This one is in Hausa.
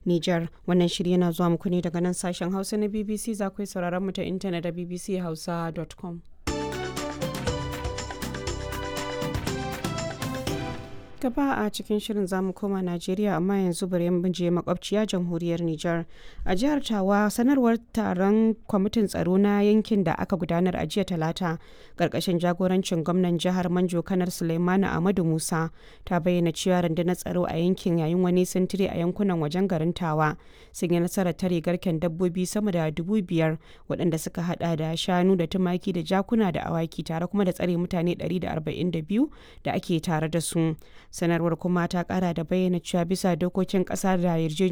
Nijar. Wannan shiri yana zuwa muku ne daga nan sashen Hausa na BBC za ku yi sauraron mu ta intanet da bbchausa.com. gaba a cikin shirin zamu koma Najeriya amma yanzu bari mu je makwabciya jamhuriyar Nijar. A jihar Tawa sanarwar taron kwamitin tsaro na yankin da aka gudanar a jiya Talata karkashin jagorancin gwamnan jihar Manjo Kanar Suleimanu Ahmadu Musa ta bayyana cewa rundunar tsaro a yankin yayin wani sintiri a yankunan wajen garin Tawa sun yi nasarar tare garken dabbobi sama da dubu biyar waɗanda suka hada da shanu da tumaki da jakuna da awaki tare kuma da tsare mutane 142 da ake tare da su. sanarwar kuma ta kara da bayyana cewa bisa dokokin kasa da yarjejeniya